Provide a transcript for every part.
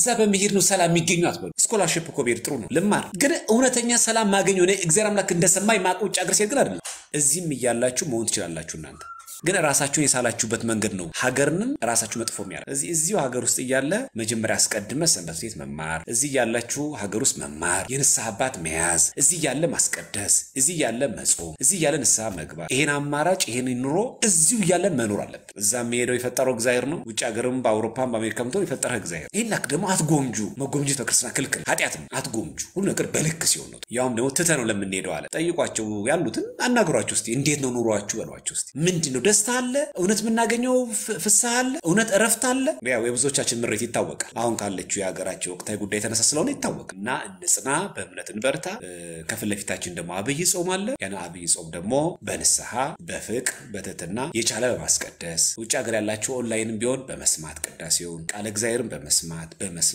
እዛ በመሄድ ነው ሰላም የሚገኙ አትበሉ። ስኮላርሽፕ እኮ ብሄድ ጥሩ ነው ልማር፣ ግን እውነተኛ ሰላም ማገኘው እኔ እግዚአብሔር አምላክ እንደሰማኝ ማቅ ውጭ ሀገር ሴት ግን አይደለም። እዚህም እያላችሁ መሆን ትችላላችሁ እናንተ ግን ራሳችሁን የሳላችሁበት መንገድ ነው ሀገርንም ራሳችሁ መጥፎ የሚያደርግ። እዚህ እዚሁ ሀገር ውስጥ እያለ መጀመሪያ አስቀድመ ሰንበት ቤት መማር፣ እዚህ ያላችሁ ሀገር ውስጥ መማር፣ የንስሐ አባት መያዝ፣ እዚህ ያለ ማስቀደስ፣ እዚህ ያለ መጾም፣ እዚህ ያለ ንስሐ መግባት፣ ይሄን አማራጭ ይሄን ኑሮ እዚሁ እያለን መኖር አለብን። እዛ የሚሄደው የፈጠረው እግዚአብሔር ነው። ውጭ ሀገርም በአውሮፓም በአሜሪካም ትሆን የፈጠረ እግዚአብሔር። ይህን ላክ ደግሞ አትጎምጁ። መጎምጀት በክርስትና ክልክል ኃጢአት ነው። አትጎምጁ። ሁሉ ነገር በልክ ሲሆን ነው። ያውም ደግሞ ትተ ነው ለምንሄደው አለ። ጠይቋቸው ያሉትን አናግሯቸው እስኪ እንዴት ነው ኑሯችሁ በሏቸው እስኪ ምንድን ነው ደስታ አለ? እውነት የምናገኘው ፍስሐ አለ? እውነት እረፍት አለ? ያው የብዙዎቻችን ምሬት ይታወቃል። አሁን ካለችው የሀገራችን ወቅታዊ ጉዳይ የተነሳ ስለሆነ ይታወቃል። እና እንጽና፣ በእምነት እንበርታ። ከፊት ለፊታችን ደግሞ አብይ ጾም አለ። ያን አብይ ጾም ደግሞ በንስሐ በፍቅር በትህትና የቻለ በማስቀደስ ውጭ ሀገር ያላቸው ኦንላይንም ቢሆን በመስማት ቅዳሴውን ቃለ እግዚአብሔርን በመስማት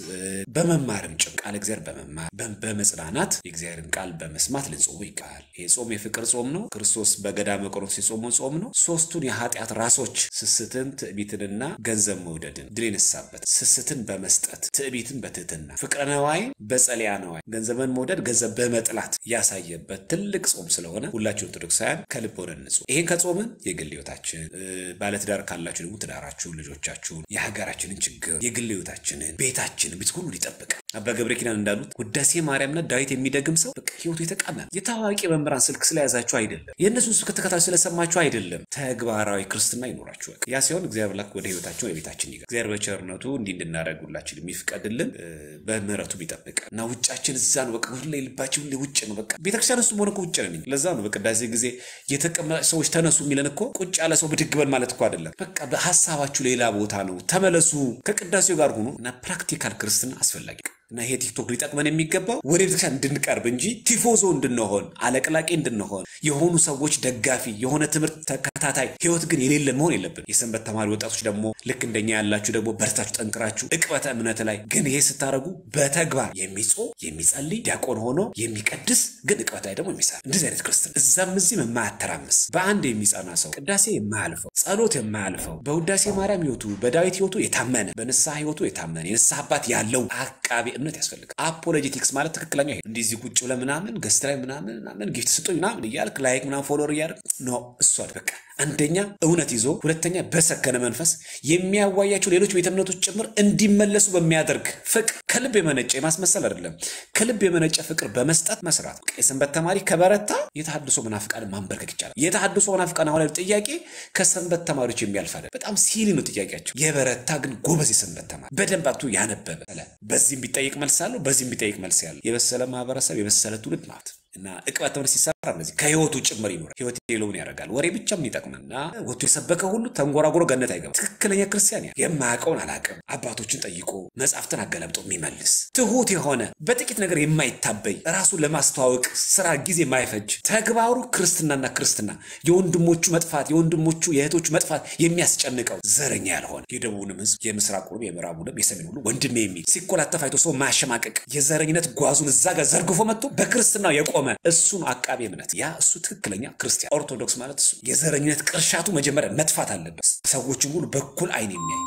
በመማርም ጭም ቃለ እግዚአብሔር በመማር በመጽናናት የእግዚአብሔርን ቃል በመስማት ልንጾሙ ይቃል። ይህ ጾም የፍቅር ጾም ነው። ክርስቶስ በገዳመ ቆሮንቶስ የጾመው ጾም ነው። ሶስቱን የኃጢአት ራሶች ስስትን፣ ትዕቢትንና ገንዘብ መውደድን ድል የነሳበት ስስትን በመስጠት ትዕቢትን በትህትና ፍቅረ ነዋይ በጸሊያ ነዋይ ገንዘብን መውደድ ገንዘብ በመጥላት ያሳየበት ትልቅ ጾም ስለሆነ ሁላችሁ ኦርቶዶክሳውያን ከልብ ሆነን እንጹም። ይህን ከጾምን የግል ህይወታችን ባለትዳር ካላችሁ ደግሞ ትዳራችሁን፣ ልጆቻችሁን፣ የሀገራችንን ችግር የግል ህይወታችንን፣ ቤታችንን ቤት ሁሉ ይጠብቃል። አባ ገብረ ኪዳን እንዳሉት ውዳሴ ማርያምና ዳዊት የሚደግም ሰው በቃ ህይወቱ የተቃና ነው። የታዋቂ መምህራን ስልክ ስለያዛችሁ አይደለም፣ የእነሱን ስልክ ከተከታተሉ ስለሰማችሁ አይደለም። ተግባራዊ ክርስትና ይኖራችኋል። ያ ሲሆን እግዚአብሔር ላክ ወደ ህይወታችን ወደ ቤታችን ይገባል። እግዚአብሔር በቸርነቱ እንዲህ እንድናደርግ ሁላችን የሚፍቀድልን በምህረቱ ቢጠብቅ እና ውጫችን እዛ ነው። በቃ ሁሌ ልባችን ሁሌ ውጭ ነው። በቃ ቤተክርስቲያን ውስጥ ሆነ ውጭ ነን። ለዛ ነው በቅዳሴ ጊዜ የተቀመጠ ሰዎች ተነሱ የሚለን እኮ ቁጭ ያለ ሰው ብድግ በል ማለት እኮ አይደለም። በቃ በሀሳባችሁ ሌላ ቦታ ነው። ተመለሱ፣ ከቅዳሴው ጋር ሆኑ እና ፕራክቲካል ክርስትና አስፈላጊ እና ይሄ ቲክቶክ ሊጠቅመን የሚገባው ወደ ቤተክርስቲያን እንድንቀርብ እንጂ ቲፎዞ እንድንሆን አለቅላቂ እንድንሆን የሆኑ ሰዎች ደጋፊ የሆነ ትምህርት ተከታታይ ህይወት ግን የሌለን መሆን የለብን። የሰንበት ተማሪ ወጣቶች ደግሞ ልክ እንደኛ ያላችሁ ደግሞ በርታችሁ ጠንክራችሁ እቅበተ እምነት ላይ ግን ይሄ ስታደርጉ በተግባር የሚጾም የሚጸልይ ዲያቆን ሆኖ የሚቀድስ ግን እቅበተ ላይ ደግሞ የሚሰራ እንደዚህ አይነት ክርስትና እዛም እዚህም የማያተራምስ በአንድ የሚጸና ሰው ቅዳሴ የማያልፈው ጸሎት የማያልፈው በውዳሴ ማርያም ህይወቱ በዳዊት ህይወቱ የታመነ በንስሐ ህይወቱ የታመነ የንስሐ አባት ያለው አቃቤ እምነት ያስፈልጋል። አፖሎጂቲክስ ማለት ትክክለኛ ይሄ እንዲህ እዚህ ቁጭ ብለህ ምናምን ገስት ላይ ምናምን ምናምን ጊፍት ስጡኝ ምናምን እያልክ ላይክ ምናምን ፎሎወር እያደረግ ኖ እሱ በቃ አንደኛ እውነት ይዞ ሁለተኛ በሰከነ መንፈስ የሚያዋያቸው ሌሎች ቤተ እምነቶች ጭምር እንዲመለሱ በሚያደርግ ፍቅር ከልብ የመነጨ የማስመሰል አይደለም፣ ከልብ የመነጨ ፍቅር በመስጠት መስራት። የሰንበት ተማሪ ከበረታ የተሐድሶ መናፍቃን ማንበርከክ ይቻላል። የተሐድሶ መናፍቃን አሁን ጥያቄ ከሰንበት ተማሪዎች የሚያልፍ አይደለም። በጣም ሲሊ ነው ጥያቄያቸው። የበረታ ግን ጎበዝ የሰንበት ተማሪ በደንብ አብቶ ያነበበ በዚህም ቢጠይቅ መልስ አለው፣ በዚህም ቢጠይቅ መልስ ያለው የበሰለ ማህበረሰብ የበሰለ ትውልድ ማለት እና እቅበት ትምህርት ሲሰራ እነዚህ ከህይወቱ ጭምር ይኖራል። ህይወት የለውን ያደርጋል። ወሬ ብቻ ምን ይጠቅመን እና ወጥቶ የሰበከ ሁሉ ተንጎራጉሮ ገነት አይገባም። ትክክለኛ ክርስቲያን ያ የማያውቀውን አላውቅም አባቶችን ጠይቆ መጽሐፍትን አገላብጦ የሚመልስ ትሁት የሆነ በጥቂት ነገር የማይታበይ ራሱን ለማስተዋወቅ ስራ ጊዜ የማይፈጅ ተግባሩ ክርስትናና ክርስትና የወንድሞቹ መጥፋት የወንድሞቹ የእህቶቹ መጥፋት የሚያስጨንቀው ዘረኛ ያልሆነ የደቡብንም ህዝብ የምስራቁንም የምዕራቡንም የሰሜን ሁሉ ወንድሜ የሚል ሲኮላተፍ አይቶ ሰው ማሸማቀቅ የዘረኝነት ጓዙን እዛ ጋር ዘርግፎ መጥቶ በክርስትናው የቆመ እሱን አቃቤ እምነት ያ እሱ ትክክለኛ ክርስቲያን ኦርቶዶክስ ማለት እሱ የዘረኝነት ቅርሻቱ መጀመሪያ መጥፋት አለበት። ሰዎችን ሁሉ በኩል አይን የሚያይ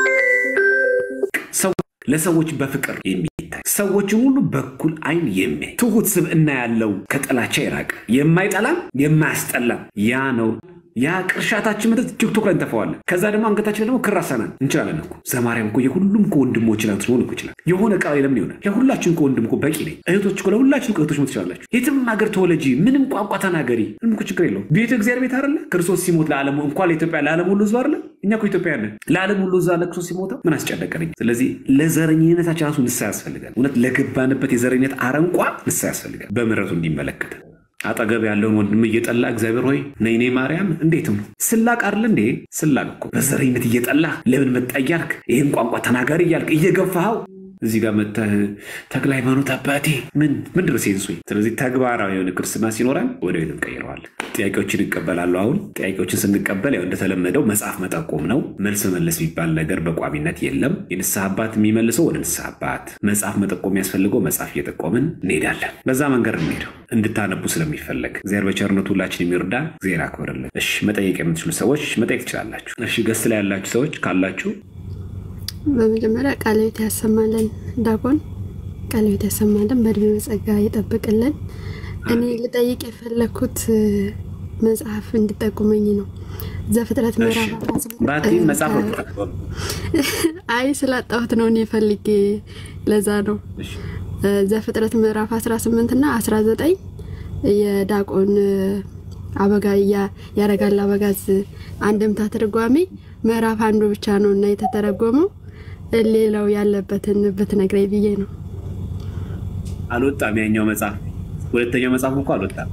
ለሰዎች በፍቅር የሚታይ ሰዎችን ሁሉ በኩል አይን የሚያይ ትሁት ስብዕና ያለው ከጥላቻ የራቀ የማይጠላም የማያስጠላም ያ ነው። ያ ቅርሻታችን ምድር ቲክቶክ ላይ እንተፈዋለን። ከዛ ደግሞ አንገታችን ደግሞ ክር አሰናን እንችላለን እኮ ዘማርያም እኮ የሁሉም እኮ ወንድሞች ናት ሆን እኮ ይችላል። የሆነ ቃል ለምን ይሆናል? ለሁላችን እኮ ወንድም እኮ በቂ ነኝ። እህቶች እኮ ለሁላችን እኮ እህቶች ትችላላችሁ። የትም ሀገር ተወለጂ፣ ምንም ቋንቋ ተናገሪ፣ ምንም እኮ ችግር የለውም። ቤተ እግዚአብሔር ቤት አይደለ? ክርስቶስ ሲሞት ለዓለሙ እንኳን ለኢትዮጵያ ለዓለም ሁሉ ህዝብ አይደለ? እኛ እኮ ኢትዮጵያ ነን። ለዓለም ሁሉ ህዝብ አለ ክርስቶስ ሲሞተው ምን አስጨነቀኝ? ስለዚህ ለዘረኝነታችን ራሱ ንስሐ ያስፈልጋል። እውነት ለገባንበት የዘረኝነት አረንቋ ንስሐ ያስፈልጋል፣ በምሕረቱ እንዲመለከት አጠገብ ያለውን ወንድም እየጠላ እግዚአብሔር ሆይ ነይኔ ማርያም እንዴት ነው ስላቅ አይደል እንዴ? ስላቅ እኮ በዘረኝነት እየጠላ ለምን መጣ እያልክ ይህን ቋንቋ ተናጋሪ እያልክ እየገፋኸው እዚህ ጋር መተህ ተክለ ሃይማኖት አባቴ ምን ምን ድረስ ሴንሱ። ስለዚህ ተግባራዊ የሆነ ክርስትና ሲኖረን ወደ ቤት እንቀይረዋለን። ጥያቄዎችን ይቀበላሉ። አሁን ጥያቄዎችን ስንቀበል ያው እንደተለመደው መጽሐፍ መጠቆም ነው። መልስ መመለስ የሚባል ነገር በቋሚነት የለም። የንስሐ አባት የሚመልሰው ወደ ንስሐ አባት፣ መጽሐፍ መጠቆም የሚያስፈልገው መጽሐፍ እየጠቆምን እንሄዳለን። በዛ መንገድ እንሄደው እንድታነቡ ስለሚፈለግ እግዚአብሔር በቸርነቱ ሁላችን የሚርዳ እግዚአብሔር አክብርልን። እሺ መጠየቅ የምትችሉ ሰዎች መጠየቅ ትችላላችሁ። እሺ ገስ ላይ ያላችሁ ሰዎች ካላችሁ በመጀመሪያ ቃለ ሕይወት ያሰማልን ዳቆን ቃለ ሕይወት ያሰማልን፣ በእድሜ በጸጋ ይጠብቅልን። እኔ ልጠይቅ የፈለግኩት እ፣ መጽሐፍ እንድጠቁመኝ ነው። ዘፍጥረት ምዕራፍ አስራ ስምንት ባቲ እ፣ መጽሐፍ ከ- ነው። አይ ስላጣሁት ነው እኔ ፈልጌ ለዛ ነው። እሺ። እ፣ ዘፍጥረት ምዕራፍ 18 እና 19 የዳቆን እ፣ አበጋ ያ- ያረጋል አበጋዝ አንድምታ ትርጓሜ ምዕራፍ አንዱ ብቻ ነው እና የተተረጎመው እ፣ ሌላው ያለበትን ብትነግረኝ ብዬ ነው። አልወጣም። ያኛው መጽሐፍ ሁለተኛው መጽሐፍ እኮ አልወጣም።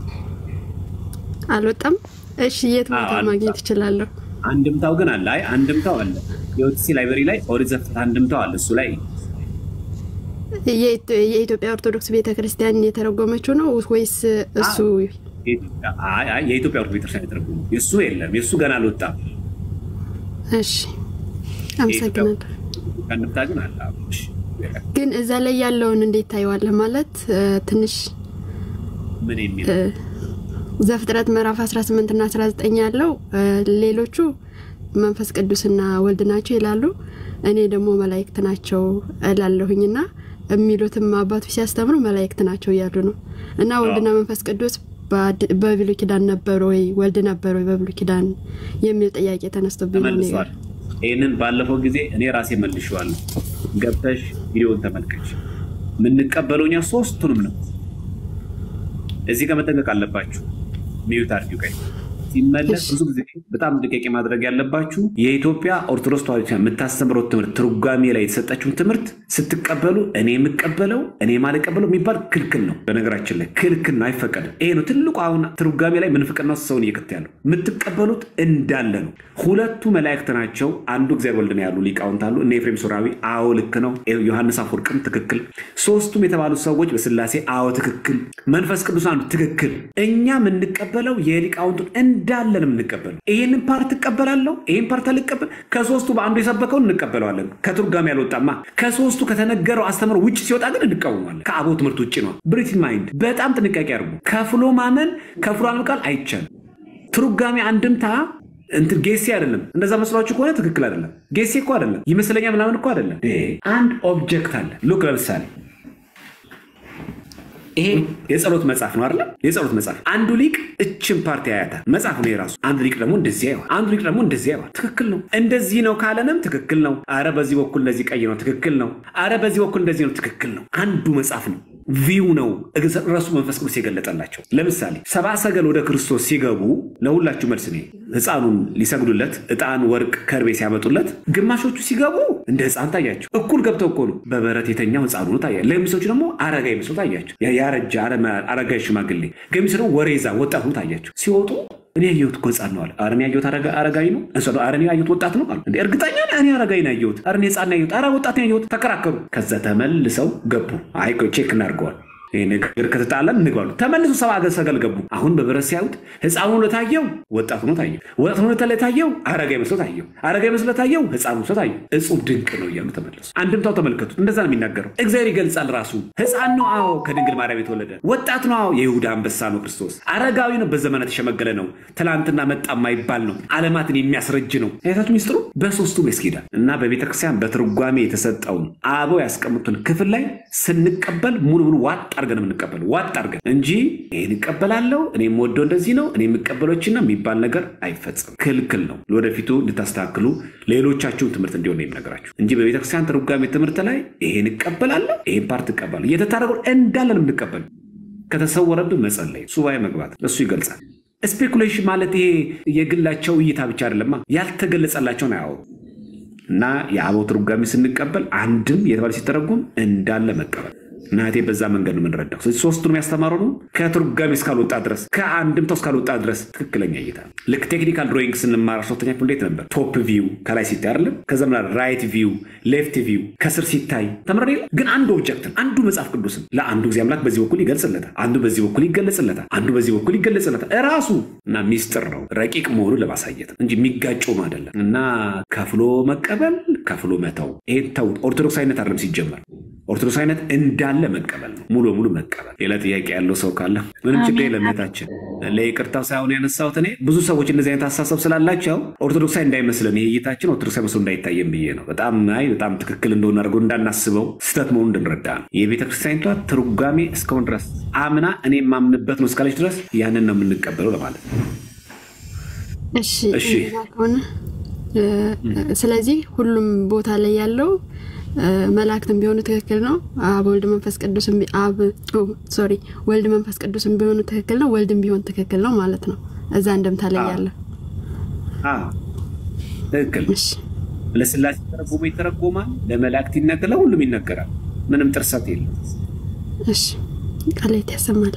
አልወጣም። እሺ የት አዎ፣ ቦታ አልወጣም። ማግኘት እችላለሁ? አንድምታው ግን አለ። አይ አንድምታው አለ። የኦቲሲ ላይብረሪ ላይ ኦሪት ዘፍጥረት አንድምታው አለ። እሱ ላይ የኢትዮ- የኢትዮጵያ ኦርቶዶክስ ቤተ ክርስቲያን የተረጎመችው ነው ወይስ እሱ? የኢትዮጵያ- አይ አይ የኢትዮጵያ ኦርቶዶክስ ቤተክርስቲያን የተረጎመ የእሱ የለም። የእሱ ገና አልወጣም። እሺ አመሰግናለሁ። አንድምታ ግን አለ። አዎ፣ እሺ። ግን እዛ ላይ ያለውን እንዴት ታየዋለህ? ማለት እ፣ ትንሽ ምን የሚል እ፣ ዘፍጥረት ምዕራፍ 18 እና 19 ያለው እ፣ ሌሎቹ መንፈስ ቅዱስና ወልድ ናቸው ይላሉ። እኔ ደግሞ መላእክት ናቸው እላለሁኝና የሚሉትም አባቶች ሲያስተምሩ መላእክት ናቸው እያሉ ነው። እና ወልድና መንፈስ ቅዱስ በአድ- በብሉይ ኪዳን ነበሩ ወይ ወልድ ነበሩ ወይ በብሉይ ኪዳን የሚል ጥያቄ ተነስቶብኝ ነው እኔ ጋር። ተመልሷል። ይህንን ባለፈው ጊዜ እኔ ራሴ መልሼዋለሁ። ገብተሽ ቪዲዮን ተመልከች። የምንቀበለው እኛ ሶስቱንም ነው። እዚህ ጋር መጠንቀቅ አለባችሁ። ሚዩት አድርጊው ቀይ ሲመለስ ብዙ ጊዜ በጣም ጥንቃቄ ማድረግ ያለባችሁ የኢትዮጵያ ኦርቶዶክስ ተዋሕዶ ቤተክርስቲያን የምታስተምረው ትምህርት ትርጓሜ ላይ የተሰጠችውን ትምህርት ስትቀበሉ እኔ የምቀበለው እኔ ማልቀበለው የሚባል ክልክል ነው። በነገራችን ላይ ክልክል ነው፣ አይፈቀድም። ይሄ ነው ትልቁ አሁን ትርጓሜ ላይ ምንፍቅና ውስጥ ሰውን እየከተ ያለው የምትቀበሉት እንዳለ ነው። ሁለቱ መላእክት ናቸው። አንዱ እግዚአብሔር ወልድ ነው ያሉ ሊቃውንት አሉ። እነ ኤፍሬም ሶራዊ አዎ ልክ ነው። ዮሐንስ አፈወርቅም ትክክል። ሶስቱም የተባሉት ሰዎች በስላሴ አዎ ትክክል። መንፈስ ቅዱስ አንዱ ትክክል። እኛ የምንቀበለው የሊቃውንቱን እንዳለ ነው የምንቀበለው። ይህንን ፓርት እቀበላለሁ፣ ይህን ፓርት አልቀበል። ከሶስቱ በአንዱ የሰበከውን እንቀበለዋለን። ከትርጓሜ ያልወጣማ ከሶስቱ ከተነገረው አስተምሮ ውጭ ሲወጣ ግን እንቃወማለን። ከአቦ ትምህርት ውጭ ነው። ብሪት ማይንድ በጣም ጥንቃቄ አድርጉ። ከፍሎ ማመን ከፍሎ አለመቃል አይቻልም። ትርጓሜ አንድምታ እንትን ጌሴ አይደለም። እንደዛ መስሏችሁ ከሆነ ትክክል አይደለም። ጌሴ እኮ አይደለም፣ ይመስለኛል ምናምን እኮ አይደለም። አንድ ኦብጀክት አለ። ሉክ ለምሳሌ ይሄ የጸሎት መጽሐፍ ነው አይደለም? የጸሎት መጽሐፍ አንዱ ሊቅ እችን ፓርቲ ያያታል። መጽሐፍ ነው የራሱ። አንዱ ሊቅ ደግሞ እንደዚህ ያየዋል። አንዱ ሊቅ ደግሞ እንደዚህ ያየዋል። ትክክል ነው። እንደዚህ ነው ካለንም ትክክል ነው። አረ በዚህ በኩል እንደዚህ ቀይ ነው፣ ትክክል ነው። አረ በዚህ በኩል እንደዚህ ነው፣ ትክክል ነው። አንዱ መጽሐፍ ነው። ቪው ነው ረሱ መንፈስ ቅዱስ የገለጠላቸው። ለምሳሌ ሰብአ ሰገል ወደ ክርስቶስ ሲገቡ ለሁላችሁ መልስ ነው። ህፃኑን ሊሰግዱለት ዕጣን፣ ወርቅ፣ ከርቤ ሲያመጡለት ግማሾቹ ሲገቡ እንደ ህፃን ታያቸው። እኩል ገብተው እኮ ነው። በበረት የተኛው ህፃኑ ነው ታያ። ለሚሶቹ ደግሞ አረጋዊ መስሎ ታያቸው። ያረጀ አረጋዊ ሽማግሌ፣ ገሚስ ደግሞ ወሬዛ ወጣት ነው ታያቸው። ሲወጡ እኔ ያየሁት እኮ ህፃን ነው አለ። ኧረ እኔ ያየሁት አረጋዊ ነው። እሱ ኧረ እኔ ያየሁት ወጣት ነው አሉ። እንደ እርግጠኛ ነህ? እኔ አረጋዊ ነው ያየሁት። ኧረ እኔ ህፃን ነው ያየሁት። ኧረ ወጣት ነው ያየሁት። ተከራከሩ። ከዛ ተመልሰው ገቡ። አይ ቆይ ቼክ እናድርገዋል ይህ ነገር ከተጣለን እንግባሉ። ተመልሶ ሰብአ ሰገል ገቡ። አሁን በብረት ሲያዩት ህፃኑ ለታየው ወጣት ሆኖ ታየው፣ ወጣት ሆኖ ለታየው አረጋዊ መስሎ ታየው፣ አረጋዊ መስሎ ታየው ህፃኑ መስሎ ታየው። እጹብ ድንቅ ነው እያሉ ተመለሱ። አንድምታው ተመልከቱት። እንደዛ ነው የሚናገረው። እግዚአብሔር ይገልጻል ራሱ። ህፃን ነው፣ አዎ ከድንግል ማርያም የተወለደ ወጣት ነው፣ አዎ የይሁዳ አንበሳ ነው ክርስቶስ። አረጋዊ ነው፣ በዘመናት የተሸመገለ ነው፣ ትላንትና መጣ የማይባል ነው፣ ዓለማትን የሚያስረጅ ነው። አይታችሁ ሚስጥሩ በሶስቱ ያስኬዳል እና በቤተክርስቲያን በትርጓሜ የተሰጠውን አበው ያስቀምጡን ክፍል ላይ ስንቀበል ሙሉ ሙሉ ዋጥ አድርገን የምንቀበለው ዋጥ አድርገን እንጂ ይህን እቀበላለሁ እኔ የምወደው እንደዚህ ነው እኔ የምቀበሎችን ነው የሚባል ነገር አይፈጽም። ክልክል ነው። ለወደፊቱ እንድታስተካክሉ ሌሎቻችሁን ትምህርት እንዲሆን ነው የምነግራችሁ እንጂ በቤተክርስቲያን ትርጓሜ ትምህርት ላይ ይሄን እቀበላለሁ ይሄን ፓርት እቀበላለሁ እየተታረቁ እንዳለን የምንቀበል ከተሰወረብን መጸለይ፣ ሱባኤ መግባት እሱ ይገልጻል። ስፔኩሌሽን ማለት ይሄ የግላቸው እይታ ብቻ አይደለማ ያልተገለጸላቸውን አያወሩ እና የአበው ትርጓሜ ስንቀበል አንድም የተባለ ሲተረጉም እንዳለ መቀበል እናቴ በዛ መንገድ ነው የምንረዳው። ስለዚህ ሶስቱንም ያስተማሩ ነው ከትርጓሜ እስካልወጣ ድረስ ከአንድምታው እስካልወጣ ድረስ ትክክለኛ እይታ ነው። ልክ ቴክኒካል ድሮይንግ ስንማር ሶስተኛ ክፍል እንዴት ነበር? ቶፕ ቪው ከላይ ሲታይ አይደለም፣ ከዛ ምና ራይት ቪው፣ ሌፍት ቪው ከስር ሲታይ ተምረን የለ ግን አንዱ ኦብጀክትን አንዱ መጽሐፍ ቅዱስን ለአንዱ ጊዜ አምላክ በዚህ በኩል ይገልጽለታል፣ አንዱ በዚህ በኩል ይገለጽለታል፣ አንዱ በዚህ በኩል ይገለጽለታል። እራሱ እና ሚስጥር ነው ረቂቅ መሆኑን ለማሳየት እንጂ የሚጋጩም አይደለም። እና ከፍሎ መቀበል ከፍሎ መተው ይሄን ተውት። ኦርቶዶክስ አይነት አይደለም ሲጀመር ኦርቶዶክሳዊነት እንዳለ መቀበል ነው፣ ሙሉ በሙሉ መቀበል። ሌላ ጥያቄ ያለው ሰው ካለ ምንም ችግር የለም። እህታችን ለይቅርታው ሳይሆን ያነሳሁት እኔ ብዙ ሰዎች እንደዚህ አይነት አሳሰብ ስላላቸው ኦርቶዶክሳዊ እንዳይመስለን ይሄ እይታችን ኦርቶዶክሳዊ መስሎ እንዳይታየም ብዬ ነው። በጣም አይ በጣም ትክክል እንደሆነ አድርጎ እንዳናስበው ስህተት መሆኑ እንድንረዳ ነው። የቤተ ክርስቲያኒቷ ትርጓሜ እስካሁን ድረስ አምና እኔ የማምንበት ነው እስካለች ድረስ ያንን ነው የምንቀበለው ለማለት ነው። እሺ እሺ። እንደዛ ከሆነ እ፣ ስለዚህ ሁሉም ቦታ ላይ ያለው እ፣ መላእክትም ቢሆኑ ትክክል ነው። አብ ወልድ መንፈስ ቅዱስም ቢ- አብ ኦ፣ ሶሪ ወልድ መንፈስ ቅዱስም ቢሆኑ ትክክል ነው። ወልድም ቢሆን ትክክል ነው ማለት ነው። እዛ እንደምታ ላይ አዎ። ያለው አዎ፣ ትክክል ነው። እሺ ለስላሴ ተረጎሞ ይተረጎማል፣ ለመላእክት ይነገራል፣ ለሁሉም ይነገራል። ምንም ጥርሰት የለም። እሺ ቃላት ያሰማል።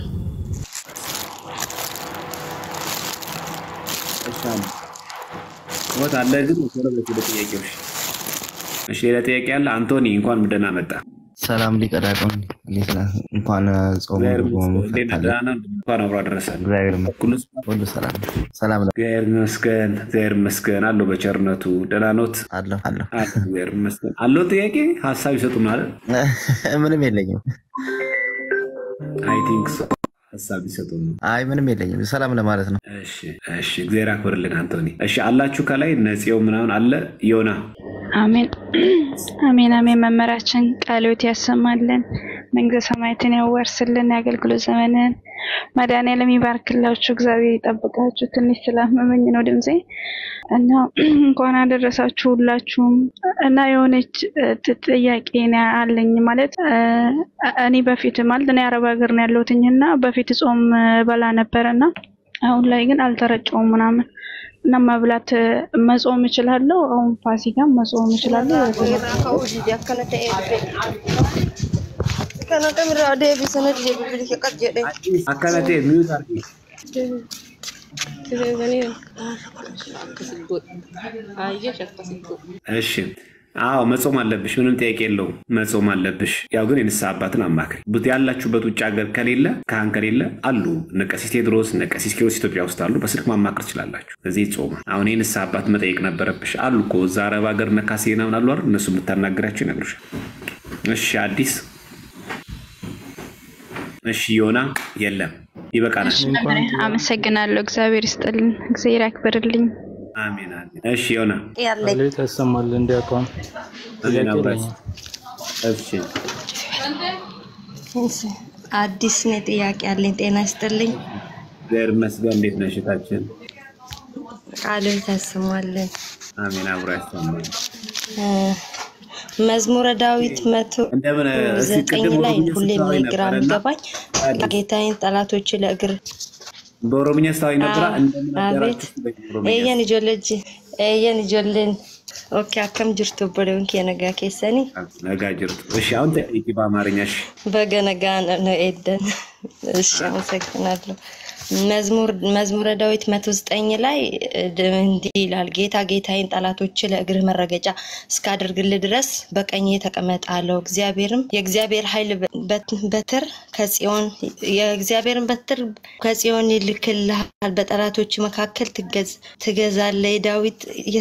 ሞት አለ ግን ቶሎ በል ወደ ጥያቄዎች። እሺ ሌላ ጥያቄ አለ? አንቶኒ እንኳን ደህና መጣ። ሰላም ሊቀ ዲያቆን እንዴት ነህ? እንኳን ጾሙ እግዚአብሔር በመሆኑ ይመስገን። እንዴት ነህ? ፈታለ ደህና ነህ? እንኳን አብሮ አደረሰን። እግዚአብሔር ይመስገን ሁሉ ሁሉ ሰላም ሰላም ነው እግዚአብሔር ይመስገን። እግዚአብሔር ይመስገን አለው በቸርነቱ ደህና ኖት? አለሁ አለሁ አለ እግዚአብሔር ይመስገን አለው። ጥያቄ ሀሳብ ይሰጡናል። ምንም የለኝም አይ ቲንክ ሶ ሀሳብ ይሰጡን ነው። አይ ምንም የለኝም ሰላም ለማለት ነው እሺ እሺ፣ እግዚአብሔር አክብርልን አንቶኒ። እሺ አላችሁ ከላይ ነፂው ምናምን አለ ዮና አሜን አሜን አሜን። መመሪያችን ቃልዮት ያሰማልን፣ መንግስተ ሰማያትን ያወርስልን፣ የአገልግሎት ዘመንን መድኃኒዓለም ይባርክላችሁ፣ እግዚአብሔር ይጠብቃችሁ። ትንሽ ስላመመኝ ነው ድምፄ እና እንኳን አደረሳችሁ ሁላችሁም። እና የሆነች እ, ጥ- ጥያቄ ነው አለኝ ማለት እ, እኔ በፊት ማለት እኔ አረብ ሀገር ነው ያለሁትኝ እና በፊት ጾም እ, በላ ነበረ እና አሁን ላይ ግን አልተረጨውም ምናምን እና መብላት እ, መጾም እችላለሁ። አሁን ፋሲካ መጾም እችላለሁ። irraa ka'uu dide akkana ta'ee dhufe. Kana dhamirraa deebisana dide bibilisa qab jedhe. አካላቴ ሚዩት አርጊ እሺ አዎ መጾም አለብሽ። ምንም ጥያቄ የለውም። መጾም አለብሽ። ያው ግን የንስሐ አባትን አማክሪ። ቡት ያላችሁበት ውጭ ሀገር ከሌለ ካህን ከሌለ አሉ እነ ቀሲስ ቴድሮስ እነ ቀሲስ ኪሮስ ኢትዮጵያ ውስጥ አሉ። በስልክ ማማክር ትችላላችሁ። እዚህ ጾማ አሁን የንስሐ አባት መጠየቅ ነበረብሽ። አሉ እኮ እዛ አረብ ሀገር እነ ካሴ ምናምን አሉ አይደል? እነሱ የምታናግራቸው ይነግሩሻል። እሺ አዲስ እሺ ዮና የለም ይበቃናል። አመሰግናለሁ። እግዚአብሔር ይስጥልን፣ እግዚአብሔር ያክብርልኝ። አሜን አሜን። እሺ ዮና Yaalle. ቃልዮት ያሰማልን እንዲያውቀውን አሜን ጥያቄ አብራች የለኝም። እሺ አዲስ ነው ጥያቄ ያለኝ። ጤና ይስጥልኝ። እግዚአብሔር ይመስገን። እንዴት ነሽ እህታችን? ቃልን ታስሟለን። አሜን አብሮ ያሰማል። መዝሙረ ዳዊት መቶ እንደምን እስኪ ዘጠኝ ቅድም ላይ ኦሮምኛ ሁሌ ስታወሪ ግራ ነበረ እና የሚገባኝ ጌታዬን ጠላቶች ለእግር በኦሮምኛ ስታወሪ ነበረ። እንደምን አቤት አደራችሁ በይ በኦሮምኛ። ኤየን ijoolleji ኤየን ijoolleen ኦኬ akkam jirtu obboleewwan kee nagaa keessanii ነጋ ጅርቱ። እሺ አሁን ጠይቂ በአማርኛ። እሺ በገ nagaa ነው ኤደን እሺ አመሰግናለሁ መዝሙር መዝሙረ ዳዊት መቶ ዘጠኝ ላይ እ, እንዲህ ይላል ጌታ ጌታዬን ጠላቶች ለእግርህ መረገጫ እስካደርግልህ ድረስ በቀኜ ተቀመጥ አለው እግዚአብሔርም የእግዚአብሔር ኃይል በት- በትር ከጽዮን የእግዚአብሔርን በትር ከጽዮን ይልክልሃል በጠላቶች መካከል ትገዝ- ትገዛለህ የዳዊት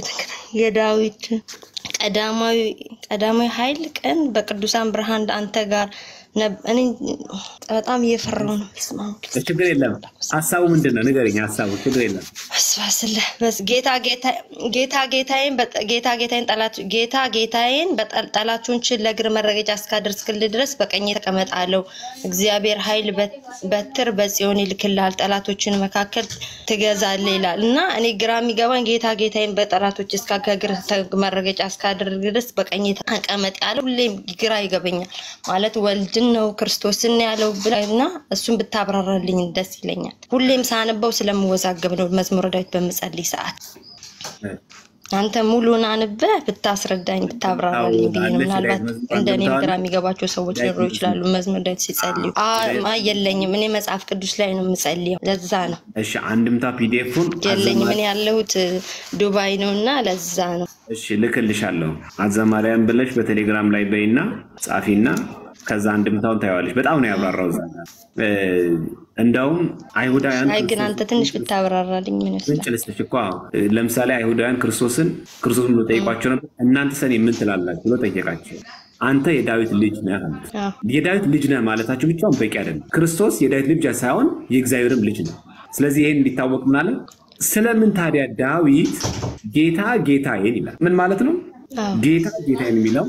የዳዊት ቀዳማዊ ቀዳማዊ ኃይል ቀን በቅዱሳን ብርሃን አንተ ጋር ነብ- እኔ በጣም እየፈራሁ ነው። በስመ አብ ወወልድ ወመንፈስ ችግር የለም። ሀሳቡ ምንድን ነው? ንገረኝ ሀሳቡ። ችግር የለም። በስባስለ በስ ጌታ ጌታ- ጌታ ጌታዬን በጠ- ጌታ ጌታዬን ጠላት ጌታ ጌታዬን በጠ- ጠላቶችን ለእግር መረገጫ እስካደርስክልህ ድረስ በቀኜ ተቀመጥ አለው። እግዚአብሔር ኃይል በት- በትር በጽዮን ይልክልሃል፣ ጠላቶችን መካከል ትገዛለህ ይላል እና እኔ ግራ የሚገባኝ ጌታ ጌታዬን በጠላቶች እስከ ከእግር ተ- መረገጫ እስካደርግ ድረስ በቀኜ ተቀመጥ ያለው ሁሌም ግራ ይገበኛል። ማለት ወልድን ነው ክርስቶስን ነው ያለው ብላ እና እሱን ብታብራራልኝ ደስ ይለኛል። ሁሌም ሳነበው ስለምወዛገብ ነው መዝሙረ ዳዊት በምጸልይ ሰዓት። አንተ ሙሉን አንበህ ብታስረዳኝ ብታብራራልኝ ብዬ ነው። ምናልባት እንደኔም ግራ የሚገባቸው ሰዎች ሊኖሩ ይችላሉ። መዝሙረ ዳዊት ሲጸልዩ አ የለኝም። እኔ መጽሐፍ ቅዱስ ላይ ነው የምጸልየው። ለዛ ነው እሺ አንድምታ ፒዲኤፉን የለኝም። እኔ ያለሁት ዱባይ ነው እና ለዛ ነው። እሺ ልክልሻለሁ። አዘማሪያን ብለሽ በቴሌግራም ላይ በይና ጻፊና ከዛ አንድምታውን ታየዋለሽ። በጣም ነው ያብራራው እዛ ጋር እ፣ እንደውም አይሁዳውያን አይ ግን አንተ ትንሽ ብታብራራልኝ ምን ምንጭ ይመስላል? ልስጥሽ እኮ አዎ። ለምሳሌ አይሁዳውያን ክርስቶስን ክርስቶስን ብሎ ጠይቋቸው ነበር። እናንተ ሰኔ ምን ትላላችሁ ብሎ ጠየቃቸው። አንተ የዳዊት ልጅ ነህ አሉት። አዎ። የዳዊት ልጅ ነህ ማለታቸው ብቻውን በቂ አይደለም። ክርስቶስ የዳዊት ልጅ ሳይሆን የእግዚአብሔርም ልጅ ነው። ስለዚህ ይህን እንዲታወቅ ምናለ ስለምን ታዲያ ዳዊት ጌታ ጌታዬን ይላል? ምን ማለት ነው? አዎ። ጌታ ጌታዬን የሚለው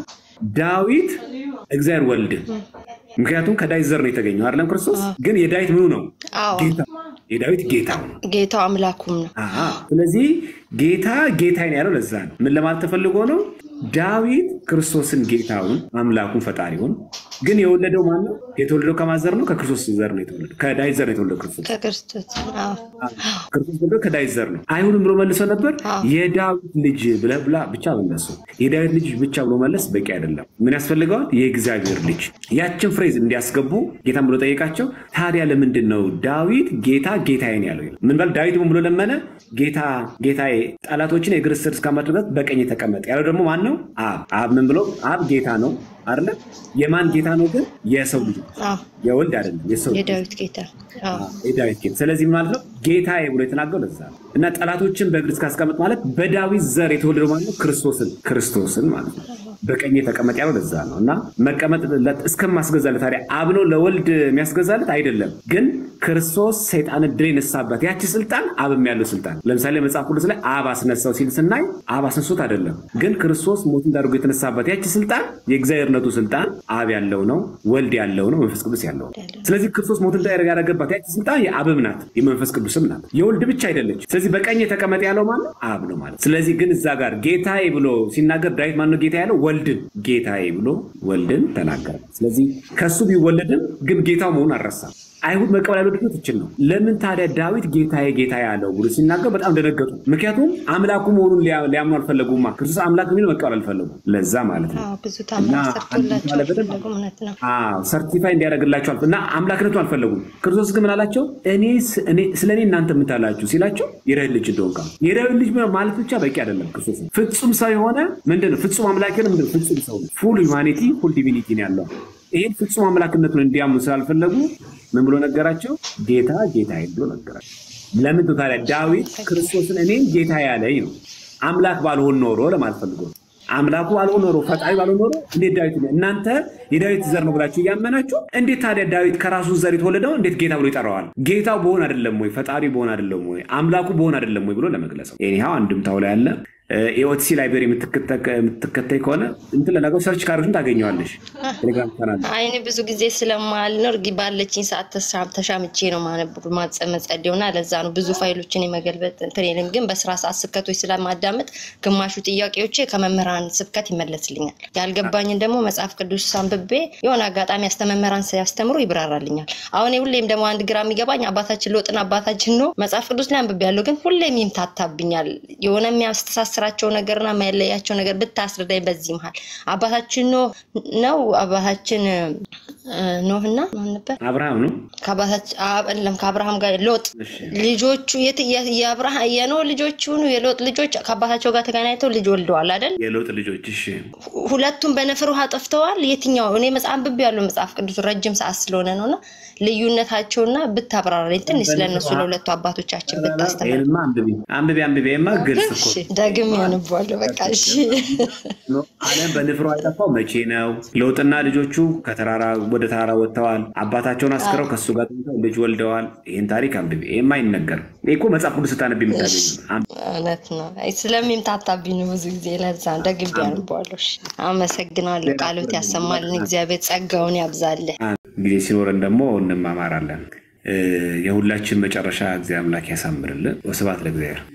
ዳዊት እግዚአብሔር ወልድ፣ ምክንያቱም ከዳዊት ዘር ነው የተገኘው አይደለም? ክርስቶስ ግን የዳዊት ምኑ ነው? አዎ። ጌታ የዳዊት ጌታው ነው። ጌታው አምላኩም ነው። አሃ። ስለዚህ ጌታ ጌታዬን ያለው ለዛ ነው። ምን ለማለት ተፈልጎ ነው? ዳዊት ክርስቶስን ጌታውን አምላኩን ፈጣሪውን ግን የወለደው ማን ነው? የተወለደው ከማዘር ነው? ከክርስቶስ ዘር ነው የተወለደው። ከዳዊት ዘር ነው የተወለደው ክርስቶስ ከክርስቶስ አዎ። ክርስቶስ ደግሞ ከዳዊት ዘር ነው። አይሁንም ብሎ መልሰው ነበር። አዎ። የዳዊት ልጅ ብለህ ብላ ብቻ መለሱ። የዳዊት ልጅ ብቻ ብሎ መለስ በቂ አይደለም። ምን ያስፈልገዋል? የእግዚአብሔር ልጅ። ያችን ፍሬዝ እንዲያስገቡ ጌታን ብሎ ጠየቃቸው። ታዲያ ለምንድን ነው ዳዊት ጌታ ጌታዬን ያለው? ይላል። ምን በል ዳዊት ምን ብሎ ለመነ? ጌታ ጌታዬ ጠላቶችን የእግር ስር እስካማድረግ በቀኝ ተቀመጥ ያለው ደግሞ ማን ነው? አብ። አብ ምን ብሎ አብ ጌታ ነው አይደለ? የማን ጌታ ነው ግን? የሰው ልጅ ነው። አዎ። የወልድ አይደለም፣ የሰው ልጅ የዳዊት ጌታ አዎ። የዳዊት ጌታ። ስለዚህ ምን ማለት ነው ጌታዬ ብሎ የተናገረው ለዛ ነው። እና ጠላቶችን በእግር እስካስቀመጥ ማለት በዳዊት ዘር የተወለደው ማለት ነው ክርስቶስን ክርስቶስን ማለት ነው። በቀኝ ተቀመጥ ያለው ለዛ ነው። እና መቀመጥ እስከማስገዛለት ታዲያ አብ ነው ለወልድ የሚያስገዛለት አይደለም። ግን ክርስቶስ ሰይጣን ድል የነሳበት ያቺ ስልጣን አብም ያለው ስልጣን ለምሳሌ መጽሐፍ ቅዱስ ላይ አብ አስነሳው ሲል ስናይ አብ አስነሱት አይደለም። ግን ክርስቶስ ሞት እንዳደርጎ የተነሳበት ያቺ ስልጣን የእግዚአብሔርነቱ ስልጣን አብ ያለው ነው፣ ወልድ ያለው ነው፣ መንፈስ ቅዱስ ያለው ነው። ስለዚህ ክርስቶስ ሞት እንዳደረገ ያደረገባት ያቺ ስልጣን የአብም ናት፣ የመንፈስ ቅዱስም ናት፣ የወልድ ብቻ አይደለች። ስለዚህ በቀኝ የተቀመጠ ያለው ማለት አብ ነው ማለት። ስለዚህ ግን እዛ ጋር ጌታዬ ብሎ ሲናገር ዳዊት ማነው ጌታ ያለው? ወልድን ጌታዬ ብሎ ወልድን ተናገረ። ስለዚህ ከሱ ቢወለድም ግን ጌታው መሆኑን አልረሳም። አይሁድ መቀበል ያልወደዱት ይችል ነው። ለምን ታዲያ ዳዊት ጌታዬ ጌታዬ ያለው ብሎ ሲናገር በጣም ደነገጡ። ምክንያቱም አምላኩ መሆኑን ሊያ- ሊያምኑ አልፈለጉማ። ክርስቶስ አምላክ የሚለው መቀበል አልፈለጉም። ለዛ ማለት ነው አዎ፣ ብዙ እና ታምራት ሰርቶላቸው አንድ ማለት በደንብ አልፈለጉም። እውነት ነው። ሰርቲፋይ እንዲያደርግላቸው አልፈ- እና አምላክነቱ አልፈለጉም። ክርስቶስ ግን ምን አላቸው? እኔ ስ- እኔ- ስለ እኔ እናንተ የምታላችሁ ሲላቸው የዳዊት ልጅ እንደሆንክ አሉ። የዳዊት ልጅ ማለት ብቻ በቂ አይደለም። ክርስቶስ ነው ፍጹም ሰው የሆነ ምንድን ነው? ፍጹም አምላክ የሆነ ምንድን ነው? ፍጹም ሰው ነው። ፉል ሂውማኒቲ ፉል ዲቪኒቲ ነው ያለው። ይህን ፍጹም አምላክነቱን እንዲያምኑ ስላልፈለጉ ምን ብሎ ነገራቸው? ጌታ ጌታዬ ብሎ ነገራቸው። ለምን ታዲያ ዳዊት ክርስቶስን እኔም ጌታ ያለኝ ነው። አምላክ ባልሆን ኖሮ ለማለት ፈልጎ ነው። አምላኩ ባልሆን ኖሮ ፈጣሪ ባልሆን ኖሮ እንዴት ዳዊት እናንተ የዳዊት ዘር ነው ብላችሁ እያመናችሁ እንዴት ታዲያ ዳዊት ከራሱ ዘር የተወለደው እንዴት ጌታ ብሎ ይጠራዋል? ጌታው በሆን አይደለም ወይ? ፈጣሪ በሆን አይደለም ወይ? አምላኩ በሆን አይደለም ወይ ብሎ ለመግለጽ ነው። ይኸው አንድምታው ላይ ያለ የኦቲሲ ላይብሬሪ የምትከተይ ከሆነ እንትን ለነገሩ ሰርች ካሮችን ታገኘዋለሽ። ቴሌግራም ቻናል አይ እኔ ብዙ ጊዜ ስለማልኖር ግ- ባለችኝ ሰዓት ተሳ- ተሻምቼ ነው ማነብ ማጸመጸዴው እና ለዛ ነው ብዙ ፋይሎችን የመገልበጥ እንትን የለም። ግን በስራ ሰዓት ስብከቶች ስለማዳመጥ ግማሹ ጥያቄዎቼ ከመምህራን ስብከት ይመለስልኛል። ያልገባኝን ደግሞ መጽሐፍ ቅዱስ አንብቤ የሆነ አጋጣሚ አስተመምህራን ሲያስተምሩ ይብራራልኛል። አሁን ሁሌም ደግሞ አንድ ግራ የሚገባኝ አባታችን ሎጥን አባታችን ነው መጽሐፍ ቅዱስ ላይ አንብቤ ያለው ግን ሁሌም ይምታታብኛል። የሆነ የሚያስተሳስራቸው ነገርና የሚያለያቸው ነገር ብታስረዳኝ። በዚህ መሀል አባታችን ኖህ ነው አባታችን እ፣ ኖህና ማን ነበር? አብርሃም ነው። ከአባታችን አብ- የለም ከአብርሃም ጋር ሎጥ ልጆቹ የት- የ- የአብርሃ- የኖህ ልጆች ይሁኑ የሎጥ ልጆች ከአባታቸው ጋር ተገናኝተው ልጅ ወልደዋል አይደል? የለውጥ ልጆች እሺ፣ ሁ- ሁለቱም በነፍር ውሃ ጠፍተዋል። የትኛው? እኔ መጽሐፍ አንብቤ ያለው መጽሐፍ ቅዱስ ረጅም ሰዓት ስለሆነ ነውና ልዩነታቸውና ብታብራራልኝ ትንሽ ስለነሱ ለሁለቱ አባቶቻችን ብታስተምር። ይህንማ አንብቢ አንብቢ አንብቢማ ግልጽ እኮ እሺ ደግም ያንቧለሁ። በቃ እሺ። ነው። ዓለም በንፍሮ የጠፋው መቼ ነው? ሎጥና ልጆቹ ከተራራ ወደ ተራራ ወጥተዋል። አባታቸውን አስክረው ከሱ ጋር ተኝተው ልጅ ወልደዋል። ይህን ታሪክ አንብቢ። ይህም አይነገርም። ይህ እኮ መጽሐፍ ቅዱስ ስታነቢ የምታገኝ እውነት ነው። አይ ስለሚምታታብኝ ነው ብዙ ጊዜ ለዛ ደግም ያንቧለሁ። እሺ አመሰግናለሁ። ቃሎት ያሰማልን። እግዚአብሔር ጸጋውን ያብዛልን። ጊዜ ሲኖረን ደግሞ እንማማራለን። እ፣ የሁላችን መጨረሻ እግዚአብሔር አምላክ ያሳምርልን። ወስብሐት ለእግዚአብሔር።